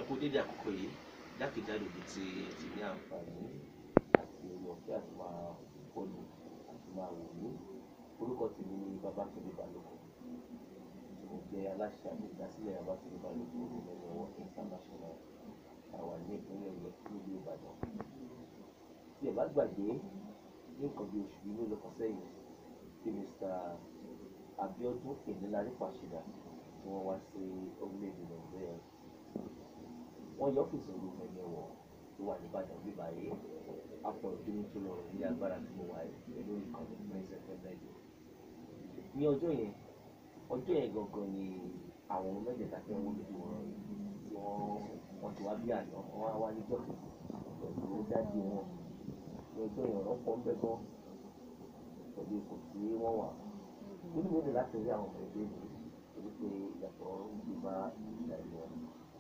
kú dédé àkókò yìí jákèjádò ibi tí ẹ ti ní àǹfààní àti orí ọ̀fẹ́ àti máa fọ́lù àti máa wò ní orúkọ tèmi ni Babátúndé Balógun mo jẹ́ aláṣẹ àti ìdásílẹ̀ Babátúndé Balógun olùmẹ̀lẹ̀ ọwọ́ international àwa ní ìpínlẹ̀ Ọ̀yọ́ nílùú Ìbàdàn tí ẹ bá gbàgbé ní nǹkan bí oṣù yìí ló lọ sẹ́yìn tí Mr. Abiodun Enilari Fasida tí wọ́n wá sí orílẹ̀-èdè Nàìjíríà wọ́n yọ ọ́fíìsì olùmẹ̀lẹ̀ wọ̀ tó wà ní Ìbàdàn bí báyìí apọ̀ ìdúró tó lọ ní agbára tí mo wà yìí lórí ìkànnì prince fm radio ní ọjọ́ yẹn ọjọ́ yẹn gangan ni àwọn ọmọ mẹ́tẹ̀ẹ̀ta tí wọ́n lójú wọn tí wọ́n wọ́n ti wá bí àná wọ́n wá wá níjọ́ kejì pẹ̀lú dájú wọn ní ọjọ́ yẹn ọ̀rọ̀ pọ̀ ń bẹ́ gan pẹ̀lú ipò tí wọ́n wà nínú mi ní láti rí àwọn ọmọ ẹgbẹ́ mi torí pé ìyàtọ̀ ń gbé bá ìgbà ìlú wọn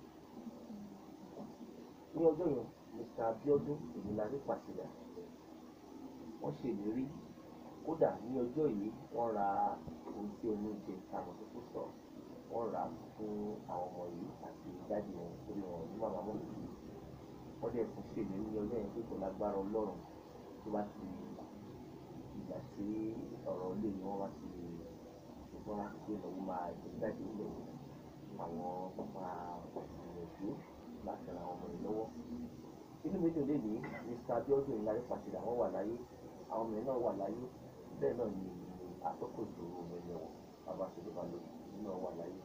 ní ọjọ́ yẹn mr abiodun ìmìlárí pàṣẹyà wọ́n ṣèlérí kódà ní ọjọ́ yìí wọ́n ra ohun tí oníjẹ táwọn tó kù sọ wọ́n rà á fún àwọn ọmọ yìí àti dájú wọn torí wọn ní màmá mọ́ mi wọ́n dẹ̀ tún ṣèlérí ní ọjọ́ yẹn pé kò lágbára ọlọ́run tó bá ti ìgbà tí ọ̀rọ̀ ilé ni wọ́n bá ti ṣùgbọ́n láti pé ìnáwó máa jẹ jáde ilẹ̀ àwọn máa gbìyànjú láti ran àwọn ọmọ yìí lọ́wọ́ inú mi dùn lénìí mr abiodun ìlàrí pàṣẹdà wọn wà láyé àwọn ọmọ yìí náà wà láyé bẹ́ẹ̀ náà ni àtọ́kọ̀ ìṣòro mẹ́lẹ̀ wọn babáṣẹ́lẹ̀ balógun náà wà láyé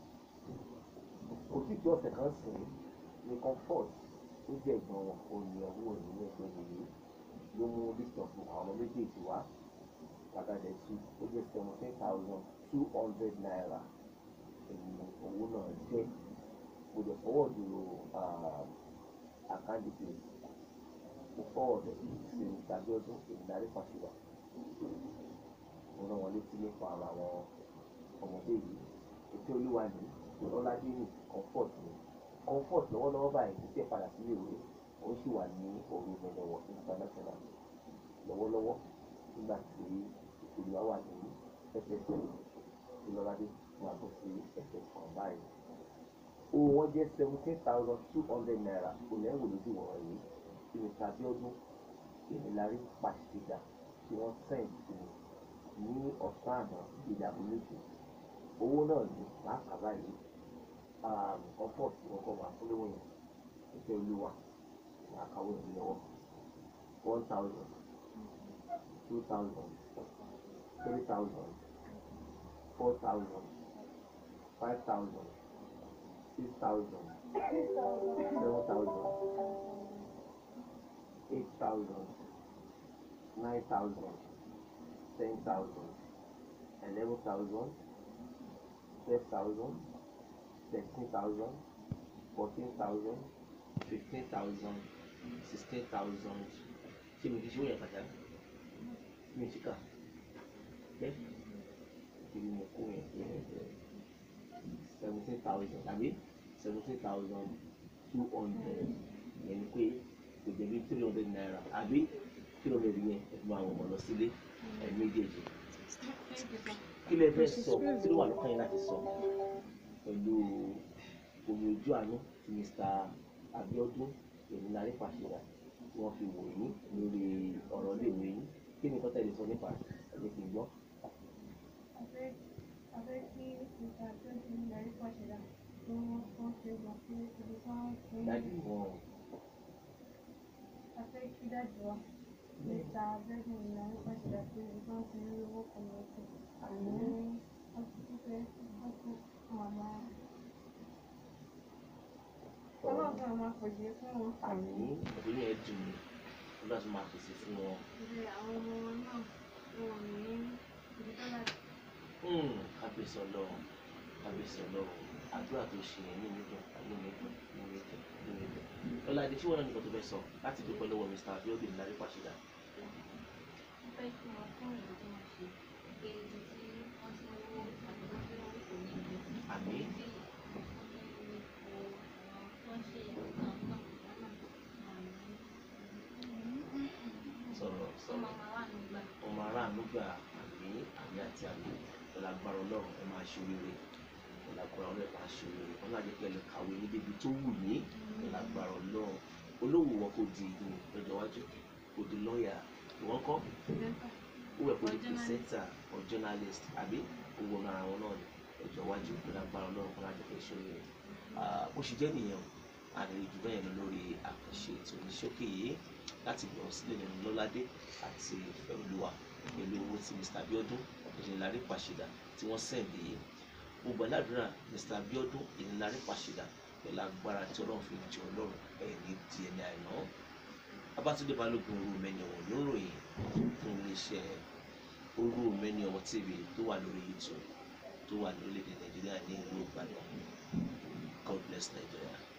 kò sí ti ọ̀sẹ̀ kan sìn ní comfort tó jẹ́ ìgbọ̀n wọn òní ọwọ́ òní ní ẹgbẹ́ nìyí ló mú list of àwọn ọmọ méjèèjì wá kàkàdé sí ó jẹ́ seventeen thousand two hundred naira èyí owó náà jẹ́ kò dẹ̀ fọwọ́ dúró àkáǹtì pé kò fọwọ́ dẹ̀ sí tàbí ọdún ìdarí fàṣìwà mo rán wọn létí nípa ara àwọn ọmọdé yìí ètò olúwa ní ọlọ́ládé ní comfort ní comfort lọ́wọ́lọ́wọ́ báyìí ti tẹ̀ padà sílé ìwé ó sì wà ní òru mẹ́lẹ̀wọ̀ international lọ́wọ́lọ́wọ́ nígbà tí olúwa wà ní ẹsẹsẹ ìlọ́ládé máa bọ́ sí ẹsẹ̀ kan báyìí owó wọn jẹ́ seventeen thousand two hundred naira olẹ́wò lójú wọn yìí tí mr abiodun ìnilárí pàṣípà tí wọ́n send sí ní ọ̀sán àná ìdààmú méjì owó náà ní láàkàbá yìí ọ̀pọ̀ tí wọ́n kọ́ máa fúnlé wọ̀nyí ìfẹ́ olúwa àkàwé ìlú lọ́wọ́ one thousand two thousand three thousand four thousand five thousand six thousand seven thousand eight thousand nine thousand ten thousand eleven thousand twelve thousand thirteen thousand fourteen thousand fifteen thousand sixteen thousand ṣé mi ti ṣe wọ́n yẹn pàjá mi ti kà ẹ́ kí ni mo kó yẹn seventeen thousand àbí seventeen thousand two hundred yẹn ni pé kò jẹ́ bí three hundred naira àbí three hundred yẹn ẹ fi máa wọ̀ mọ́ lọ sílé ẹ méjèèjì kí lẹ fẹ́ sọ kí ló wà lọ́kàn yín láti sọ pẹ̀lú omi ojú àánú tí Mr. Abiodun Enilari Fasida tí wọ́n fi wò yín lórí ọ̀rọ̀ iléèwé yín kí ni kọ́tà lè sọ nípa ẹ̀jẹ̀ kì í gbọ́. Afẹ́ kí Mr. Abiodun Enilari Fasida tó wọ́n ṣe gbà pé ibi tí wọ́n fún dájú wọn afẹ́ kí dájú wa Mr. Abiodun Enilari Fasida pé ibi tí wọ́n ti ń lówó kan lọ́sẹ̀ àmì ọkùnrin fẹ́ ọkùnrin màmá ọlọ́run àwọn àpèjì fún wọn. àmì òbí yẹn dùn mí nígbà tó máa pèsè fún wọn. Ibi àwọn ọmọ wọn náà wọn ò ní ibi tó láti. Hmm, kábíyèsí ọlọ́run kábíyèsí ọlọ́run àdúrà tó ṣe yẹn ní mi dùn ní mi dùn ní mi dùn ní mi dùn. ọ̀làdé tí wọ́n náà nìkan tó fẹ́ sọ láti dúpẹ́ lọ́wọ́ Mr. Abiodun Enilari Fasida. fẹ́ kí wọ́n fún ìlú tí wọ́n ṣe pé ibi tí wọ́n ti ń wó àti wọ́n tí wọ́n kò ní ibi àmì tí wọ́n ṣe nǹkan náà sọ̀rọ̀ tó sọ̀rọ̀ máa máa wà nígbà ọmọ aráàlú gba àmì àmì àti àmì ọlágbára ọlọ́run ẹ máa ṣoríire ọlágbára ọlọ́run ẹ máa ṣoríire ọlọ́run àjẹpẹ́ lè kàwé ní débi tó wù ní ọlágbára olówó wọn kò di ìlú lọ́jọ́ iwájú kò di lọ́ọ̀yà ìwọ́n kọ́ ó wẹ̀ kó di Or journalist. presenter or journalist àbí owó ọ̀nà ara wọn náà ni ọjọ́ iwájú kó lágbára ọlọ́run kó lájọ fẹ́ ṣòro rẹ̀ bó ṣe jẹ́ nìyẹn o àlejò jù bẹ́ẹ̀ lọ lórí àkànṣe ètò ìṣókè yìí láti gbọ̀n sílẹ̀ nínú lọ́ládé àti ìfẹ́ olúwa pẹ̀lú owó tí Mr. Abiodun ìrìnlárí pàṣẹdà tí wọ́n sẹ̀ǹdì yìí mo gbà ládùúrà Mr. Abiodun ìrìnlárí pàṣẹdà pẹ̀lú agbára tí ọlọ́run fi jẹ ọlọ́run ẹ̀ ní di ẹni àìná Babátúndé Balógun orú mẹ́ni ọ̀wọ̀n ló ń ròyìn fún iléeṣẹ́ orú mẹ́ni ọ̀wọ̀n TV tó wà lórí YouTube tó wà lórílẹ̀‐èdè Nàìjíríà ní ìlú Ìbàdàn God bless Nigeria.